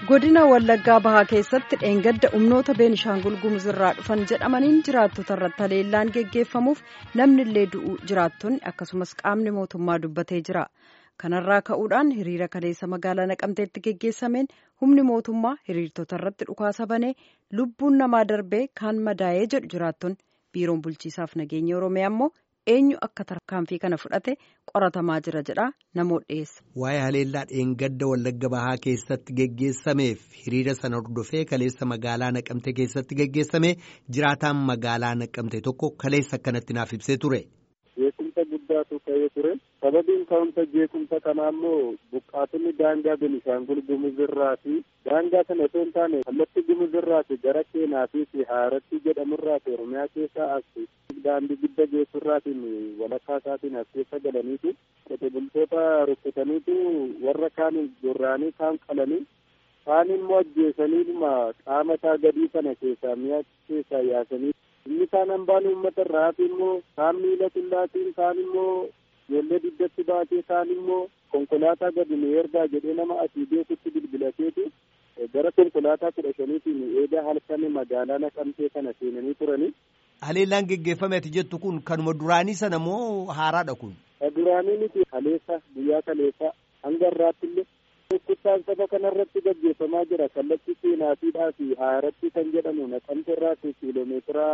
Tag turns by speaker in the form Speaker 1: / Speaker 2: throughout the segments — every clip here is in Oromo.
Speaker 1: godina wallaggaa bahaa keessatti dheengadda humnoota beenishaangul gumuz irraa dhufan jedhamaniin jiraattota irratti haleellaan geggeeffamuuf namni illee du'u jiraattonni akkasumas qaamni mootummaa dubbatee jira kanarraa ka'uudhaan hiriira kaleessa magaalaa naqamteetti geggeessameen humni mootummaa hiriirtota irratti dhukaasa banee lubbuun namaa darbee kaan madaa'ee jedhu jiraattonni biiroon bulchiisaaf nageenya oromiyaa immoo eenyu akka tarkaanfii kana fudhate qoratamaa jira jedha namoota dhiyeessa.
Speaker 2: Waa'ee haleellaa dheengadda wallagga bahaa keessatti geggeessameef hiriira sana hordofee kaleessa magaalaa naqamte keessatti geggeessame jiraataan magaalaa naqamte tokko kaleessa akkanatti naaf ibsee ture.
Speaker 3: Jeequmsa guddaatu ta'ee ture. Sababiin ka'umsa jeequmsa kanaa immoo buqqaatonni daangaa Benishaangul Gumuz irraa fi daangaa sana osoo hin taane kallattii Gumuz irraa fi gara Keenaa fi Haaratti jedhamurraa fi Oromiyaa keessaa as daandii gidda geessurraatiin walakkaa isaatiin as keessa galaniitu qote bultoota rukkutaniitu warra kaan gorraanii kaan qalanii kaan immoo ajjeesaniidhuma qaama isaa gadii sana keessaa mi'a keessaa yaasanii inni kaan hambaan uummata irraa hafi immoo kaan miila qullaatiin kaan immoo ijoollee diddatti baatee kaan immoo konkolaataa gadi nu ergaa jedhee nama asii beekutti bilbilateetu gara konkolaataa kudha shaniitiin eedaa halkan magaalaa naqamtee kana seenanii turanii.
Speaker 2: Haleellaan geggeeffame ati jettu kun kanuma duraanii sana moo haaraadha kun?
Speaker 3: Duraanii miti kaleessa guyyaa kaleessa hanga irraatti illee dhukkubsaan saba kanarratti gaggeeffamaa jira kallattii seenaatiidhaa fi haaratti kan jedhamu naqamte irraa fi kiiloomeetira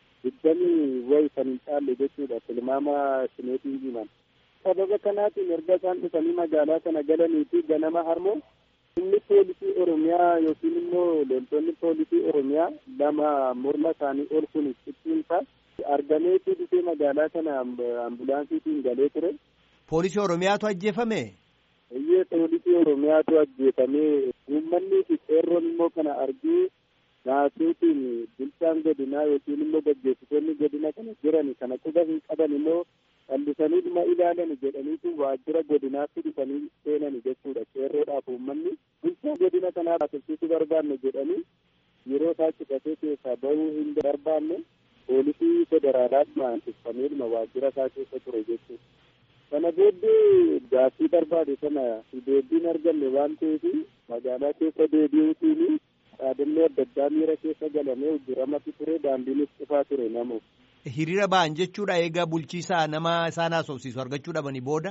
Speaker 3: digdamii wayi kan hin caalle jechuudha tilmaama sineetiin himan. Sababa kanaatiin erga isaan dhufanii magaalaa kana galanii fi ganama harmoo inni poolisii oromiyaa yookiin immoo loltoonni poolisii oromiyaa lama morma isaanii ol kun cicciimsa argameetu dhufee magaalaa kana ambulaansiitiin galee ture.
Speaker 2: Poolisii oromiyaatu ajjeefame?
Speaker 3: Iyyee poolisii oromiyaatu ajjeefamee uummanni fi qeerroon immoo kana argee naasuutiin bulchaan godinaa yookiin immoo gaggeessitoonni godina kana jiran kana quba hin qaban immoo callisanii dhuma ilaalan jedhaniitu waajjira godinaatti dhufanii seenani jechuudha qeerroodhaaf uummanni bulchaa godina kanaa baasifsiisuu barbaanne jedhanii yeroo isaa citatee keessaa bahuu hin barbaanne poolisii federaalaadhumaan ibsameedhuma waajjira isaa keessa ture jechuudha. Kana booddee gaaffii barbaade sana deebiin arganne waan ta'eef magaalaa keessa deebi'uutiin dhaadannoo adda addaa miira keessa galamee hojjetamatti ture daandiinis cufaa ture namuuf.
Speaker 2: Hiriira ba'an jechuudha eegaa bulchiisaa nama isaan haasofsiisu argachuu dhabanii booda.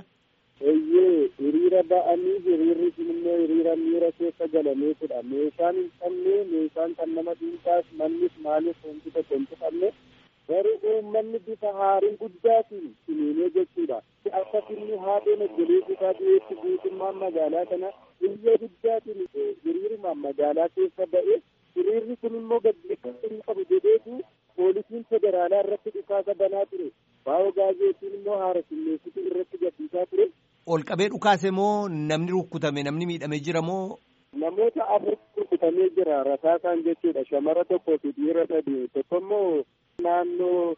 Speaker 3: Eeyyee hiriira ba'anii hiriirri sun immoo hiriira miira keessa galameetudha. Meeshaan hin qabne meeshaan kan nama dhuunfaas mannis maalis wanti tokko hin tuqamne garuu uummanni bifa haarii guddaatiin siniinee jechuudha. Akka finni haadheen obboleessi isaa dhiyeessi guutummaan magaalaa kana iyya guddaatiin hiriirumaan magaalaa keessa ba'e hiriirri kun immoo gaggeeffamuu hin qabu jedheetu poolisiin federaalaa irratti dhukaasa banaa ture baa'oo gaazeetiin immoo haara simmeessitu irratti gadhiisaa ture.
Speaker 2: Ol qabee dhukaase moo namni rukkutame namni miidhame jira moo?
Speaker 3: Namoota afur rukkutamee jira rasaasaan jechuudha shamara tokkoo fi dhiira sadii tokko immoo naannoo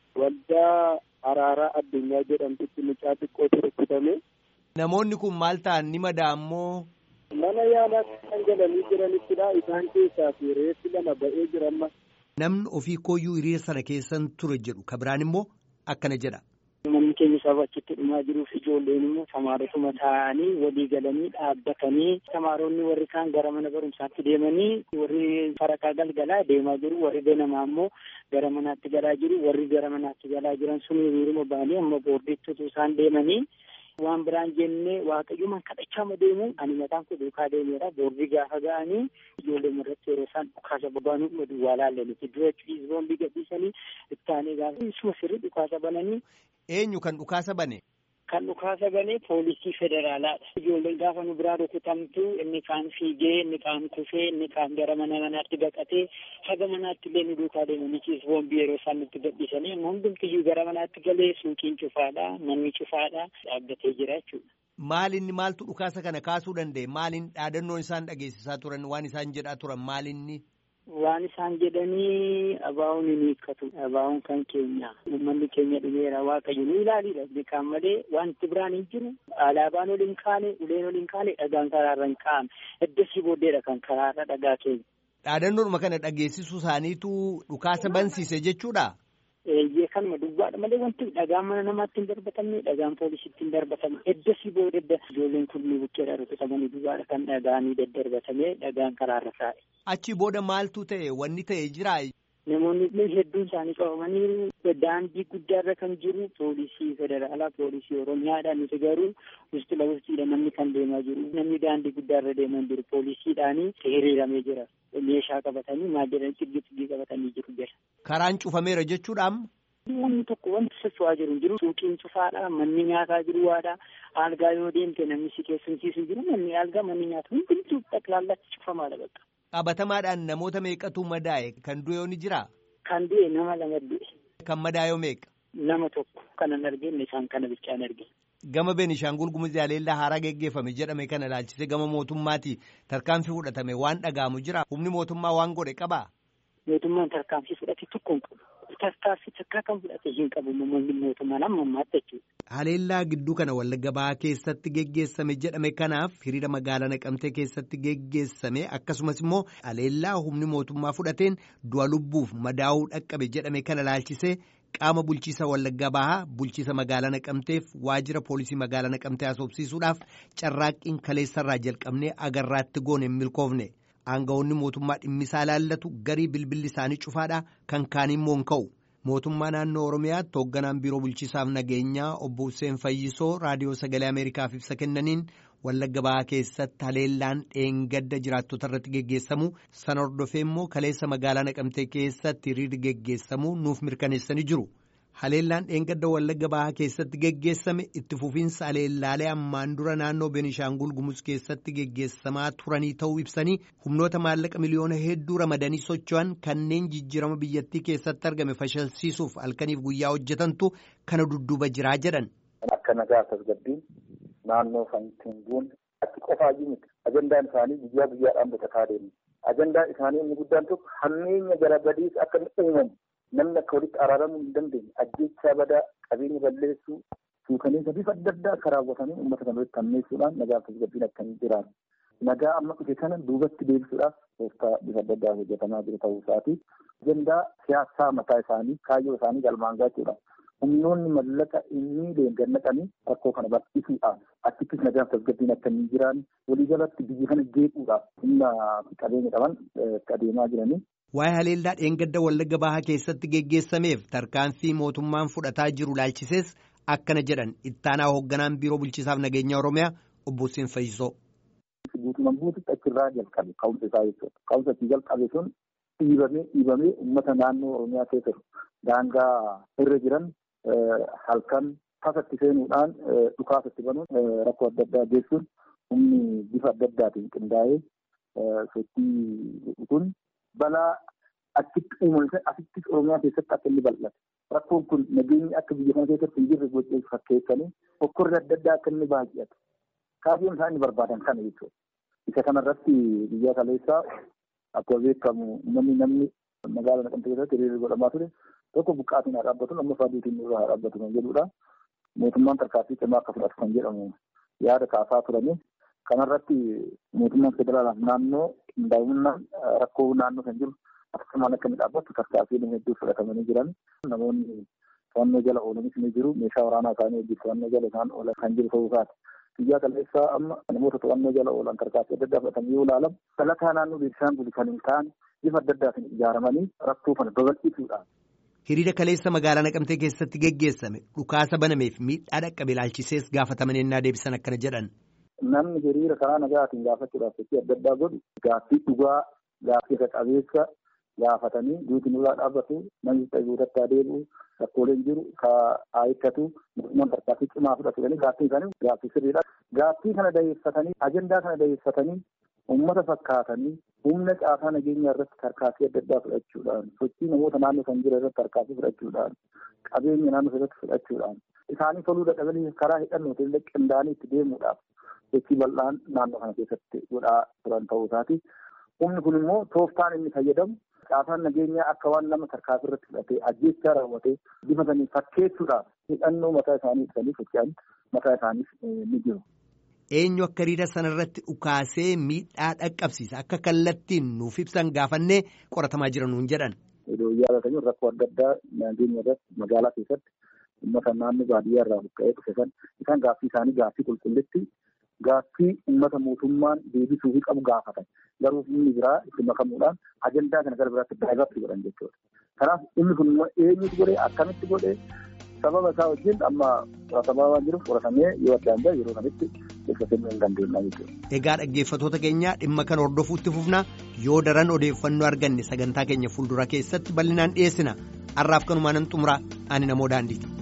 Speaker 3: waldaa araaraa addunyaa jedhamtutti mucaa xiqqootu rukkutame.
Speaker 2: Namoonni kun maal ta'an ni madaa'an moo?
Speaker 3: Mana yaalaa kan galanii jiranittidha isaan keessaa fi reeffi lama ba'ee jira amma.
Speaker 2: Namni ofii kooyyuu hiriira sana keessan ture jedhu kabiraan immoo akkana jedha.
Speaker 4: Manni keenya saba achitti dhumaa jiruuf ijoolleen immoo tamaarotuma taa'anii walii galanii dhaabbatanii tamaaronni warri kaan gara mana barumsaatti deemanii warri farakaa galgalaa deemaa jiru warri ganamaa immoo gara manaatti galaa jiru warri gara manaatti galaa jiran sun hiriiruma ba'anii amma boordiitti isaan deemanii waan biraan jennee waaqayyoon kadhachaa deemu ani mataan koo duukaa deemeera boordii gaafa ga'anii ijoollee irratti yeroo isaan dhukaasa babanuu dhuma duwwaa laallanitti dura ciisboombii gadhiisanii ittaanee gaafa isuma sirrii dhukaasa bananii.
Speaker 2: Eenyu kan dhukaasa bane?
Speaker 4: Kan dhukaasa bane poolisii federaalaadha. Ijoolleen gaafa nu biraa rukutamtu inni kaan fiigee inni kaan kufee inni kaan gara mana manaatti baqatee haga manaatti illee nu duukaa deemanii ciisboombii yeroo isaan nutti gadhiisanii amma hundumtiyyuu gara manaatti galee suuqiin cufaadha manni cufaadha dhaabbatee jira jechuudha.
Speaker 2: Maalinni maaltu dhukaasa kana kaasuu danda'e? Maalin dhaadannoon isaan dhageessisaa turan waan isaan jedhaa turan maalinni?
Speaker 4: Waan isaan jedhanii abaa'uun hin hiikkatu. Abaa'uun kan keenya. Uummanni keenya dhumeera waaqayyo nu ilaaliidha. Beekan malee wanti biraan hin jiru. Alaabaan ol hin kaane, uleen ol hin kaane, dhagaan karaarra hin kaa'ame. Eddasii booddeedha kan karaarra dhagaa keenya.
Speaker 2: Dhaadannoodhuma kana dhageessisuu isaaniitu dhukaasa bansiise jechuudha?
Speaker 4: Eeyyee kanuma duwwaadha malee wanti dhagaan mana namaatti hin darbatamne dhagaan poolisiitti hin darbatame eddasii boodadda ijoolleen kun buqqeedha rukutamanii duwwaadha kan dhagaanii daddarbatame dhagaan karaarra taa'e.
Speaker 2: Achi booda maaltu ta'e wanni ta'e jiraa?
Speaker 4: Namoonni hedduun isaanii qabamanii daandii guddaarra kan jiru poolisii federaalaa poolisii oromiyaadha nuti garuu wusti lawustiidha namni kan deemaa jiru namni daandii guddaarra deemaa jiru poolisiidhaanii hiriiramee jira meeshaa qabatanii maal jedhan xiggi xiggii qabatanii jiru jira.
Speaker 2: Karaan cufameera jechuudhaam.
Speaker 4: Wanni tokko wanti socho'aa jiru jiru suuqiin cufaadha manni nyaataa jiru waadha algaa yoo deemte namni si keessumsiisu jiru manni algaa manni nyaata hundumtuu xaqlaallatti cufamaadha bakka.
Speaker 2: Qabatamaadhaan namoota meeqatu madaa'e kan du'e ni jiraa?
Speaker 4: Kan du'e nama lama du'e.
Speaker 2: Kan madaa'e meeqa?
Speaker 4: Nama tokko kanan argine isaan kana bichaan argine.
Speaker 2: Gama Beenishaangul Gumuz Yaaleellaa haaraa geggeeffame jedhame kana ilaalchisee gama mootummaati tarkaanfii fudhatame waan dhaga'amu jira. Humni mootummaa waan godhe qabaa?
Speaker 4: Mootummaan tarkaanfii fudhate tokko hin qabu. Tarkaanfii takkaa kan fudhate hin qabu namoonni mootummaan amma ammaatti jechuudha.
Speaker 2: Haleellaa gidduu kana wallagga bahaa keessatti geggeessame jedhame kanaaf hiriira magaalaa naqamtee keessatti geggeessame akkasumas immoo haleellaa humni mootummaa fudhateen du'a lubbuuf madaa'uu dhaqqabe jedhame kana ilaalchisee qaama bulchiisa wallagga bahaa bulchiisa magaalaa naqamteef waajjira poolisii magaalaa naqamtee haasofsiisuudhaaf carraaqqiin kaleessarraa jalqabnee agarraatti goone hin milkoofne. Aangawoonni mootummaa dhimmisaa ilaallatu garii bilbilli isaanii cufaadha kan kaan immoo hin ka'u. Mootummaa naannoo Oromiyaatti hoogganaan biiroo bulchiisaaf nageenyaa obbo Hussein Fayyisoo raadiyoo sagalee Ameerikaaf ibsa kennaniin wallagga bahaa keessatti haleellaan dheengadda jiraattota irratti geggeessamu sana hordofee immoo kaleessa magaalaa naqamtee keessatti hiriirri geggeessamu nuuf mirkaneessanii jiru. Haleellaan dheengadda wallagga bahaa keessatti geggeessame itti fufiinsa haleellaalee ammaan dura naannoo Beenishaangul Gumuz keessatti geggeessamaa turanii ta'uu ibsanii humnoota maallaqa miliyoona hedduu ramadanii socho'an kanneen jijjiirama biyyattii keessatti argame fashalsiisuuf halkaniif guyyaa hojjetantu kana dudduuba jiraa jedhan.
Speaker 5: Akka nagaa tasgabbiin naannoo Fantinguun achi qofaayyuu miti. Ajandaan isaanii guyyaa guyyaadhaan bitataa deemu. Ajandaan isaanii inni guddaan tokko hammeenya gara badiis akka inni uumamu. namni akka walitti araaramuu hin dandeenye ajjeechaa badaa qabeenya balleessuu suukaneessa bifa adda addaa akka raawwatanii uummata kana walitti hammeessuudhaan nagaa tasgabbiin akka hin jiraatu. Nagaa amma dhufe kana duubatti deebisuudhaaf tooftaa bifa adda addaa hojjetamaa jiru ta'uu isaati. Ajandaa siyaasaa mataa isaanii kaayyoo isaanii galmaan gaachuudha. Humnoonni mallaqa inni deengannaqanii rakkoo kana bal'isuudhaaf achittis nagaan tasgabbiin akka hin jiraanne waliigalatti biyya kana jeequudhaaf humna qabeenya qaban adeemaa jiranii.
Speaker 2: Waa'ee haleellaa dheengadda wallagga bahaa keessatti geggeessameef tarkaanfii mootummaan fudhataa jiru laalchisees akkana jedhan ittaanaa hoogganaan biiroo bulchiisaaf nageenya oromiyaa obbo Hussein Fayyisoo.
Speaker 5: Guutumaan guututti achirraa jalqabe ka'umsa isaa jechuudha. Ka'umsa itti jalqabe sun dhiibamee dhiibamee uummata naannoo oromiyaa keessa daangaa irra jiran halkan tasatti seenuudhaan dhukaasatti banuun rakkoo adda addaa geessuun humni bifa adda addaatiin qindaa'ee sochii kun balaa achitti uumame asittis oromiyaa keessatti akka inni bal'ate rakkoon kun nageenyi akka biyya kana keessatti hin jirre gochuu fakkeessanii hokkorri adda addaa akka inni baay'atu kaayyoon isaan inni barbaadan kana jechuudha. Isa kanarratti biyya kaleessaa akkuma beekamu namni namni magaala naqamte keessatti hiriirri godhamaa ture tokko buqqaatiin haa dhaabbatu lammaffaa duutiin irraa haa dhaabbatu kan jedhudha. Mootummaan tarkaanfii cimaa akka fudhatu kan jedhamu yaada kaasaa turani. Kanarratti mootummaan federaalaaf naannoo qindaa'inaan rakkoo naannoo kan jiru akkasumaan akka inni dhaabbatu tarkaanfiin hedduu fudhatamanii jiran namoonni to'annoo jala oolanis ni jiru meeshaa waraanaa isaanii hojii to'annoo jala isaan oolan kan jiru ta'uu isaati. Biyya kaleessaa amma namoota to'annoo jala oolan tarkaanfii adda addaa fudhatan yoo ilaalamu dhalataa naannoo Beenishaangul kan hin taane bifa adda addaatiin ijaaramanii rakkoo kana babal'isuudhaan.
Speaker 2: Hiriira kaleessa magaalaa naqamtee keessatti geggeessame dhukaasa banameef miidhaa dhaqqabe ilaalchisees gaafataman ennaa deebisan akkana jedhan.
Speaker 5: Namni hiriira karaa nagaatiin gaafachuudhaaf sochii adda addaa godhu gaaffii dhugaa gaaffii qabeessa gaafatanii duuti nurraa dhaabbatu namni guutatti adeemu rakkooleen jiru ka haayikkatu mootummaan tarkaanfii cimaa fudhatu jedhanii gaaffii isaanii gaaffii sirriidha. Gaaffii kana dayeeffatanii ajandaa kana dayeeffatanii uummata fakkaatanii humna caasaa nageenyaa irratti tarkaanfii adda addaa fudhachuudhaan sochii namoota naannoo kan jiran irratti tarkaanfii fudhachuudhaan qabeenya naannoo irratti fudhachuudhaan isaanii toluu dadhabanii karaa hidhannootiin illee qindaa'anii itti deemuudhaaf sochii bal'aan naannoo kana keessatti godhaa turan ta'uu isaati. Humni kun immoo tooftaan inni fayyadamu caasaan nageenyaa akka waan nama tarkaanfii irratti fudhatee ajjeechaa raawwatee bifa sanii fakkeessuudhaaf hidhannoo mataa isaanii ibsanii socho'an mataa isaaniif ni jiru.
Speaker 2: Eenyu akka hiriira sanarratti dhukaasee miidhaa dhaqqabsiisa akka kallattiin nuuf ibsan gaafannee qoratamaa jira nuun jedhan.
Speaker 5: yaadatanii rakkoo adda addaa nageenya irratti magaalaa keessatti uummata naannoo baadiyyaa irraa buqqa'ee dhufe san isaan gaaffii isaanii gaaffii qulqullitti gaaffii uummata mootummaan deebisuu fi qabu gaafatan garuu inni biraa itti makamuudhaan ajandaa kana gara biraatti daayivarsii godhan jechuudha. Kanaaf inni kun eenyutu godhee akkamitti godhee sababa isaa wajjin amma qoratamaa waan jiruuf qoratamee yoo addaan bahe yeroo kanatti ibsa kennuu hin dandeenya jechuudha.
Speaker 2: Egaa dhaggeeffattoota keenya dhimma kana hordofuutti fufna yoo daran odeeffannoo arganne sagantaa keenya fuuldura keessatti bal'inaan dhiyeessina har'aaf kanumaan xumura ani namoo daandiiti.